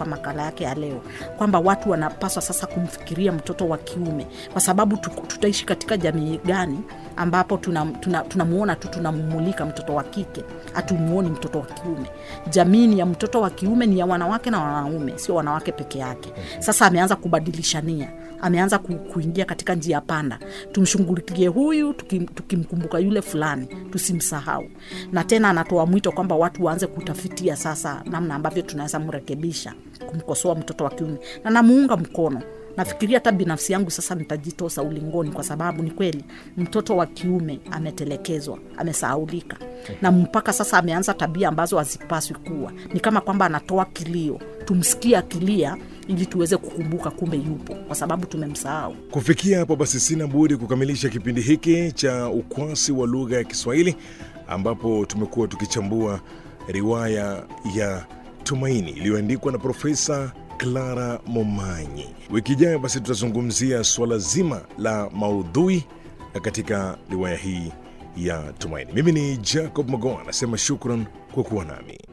hapa makala yake ya leo kwamba watu wanapaswa sasa kumfikiria mtoto wa kiume kwa sababu tu- tutaishi katika jamii gani ambapo tunamuona tuna, tuna tu tunamumulika mtoto wa kike hatumuoni mtoto wa kiume jamii ni ya mtoto wa kiume ni ya wanawake na wanaume sio wanawake peke yake sasa ameanza kubadilishania ameanza ku, kuingia katika njia panda tumshughulikie huyu tukim, tukimkumbuka yule fulani tusimsahau na tena anatoa mwito kwamba watu waanze kutafitia sasa namna ambavyo tunaweza mrekebisha kumkosoa mtoto wa kiume na namuunga mkono nafikiria hata binafsi yangu sasa nitajitosa ulingoni kwa sababu ni kweli mtoto wa kiume ametelekezwa amesahaulika na mpaka sasa ameanza tabia ambazo hazipaswi kuwa ni kama kwamba anatoa kilio tumsikie akilia ili tuweze kukumbuka kumbe yupo kwa sababu tumemsahau Kufikia hapo basi, sina budi kukamilisha kipindi hiki cha ukwasi wa lugha ya Kiswahili ambapo tumekuwa tukichambua riwaya ya Tumaini iliyoandikwa na Profesa Clara Momanyi. Wiki ijayo basi tutazungumzia suala zima la maudhui katika riwaya hii ya Tumaini. Mimi ni Jacob Magoa, anasema shukran kwa kuwa nami.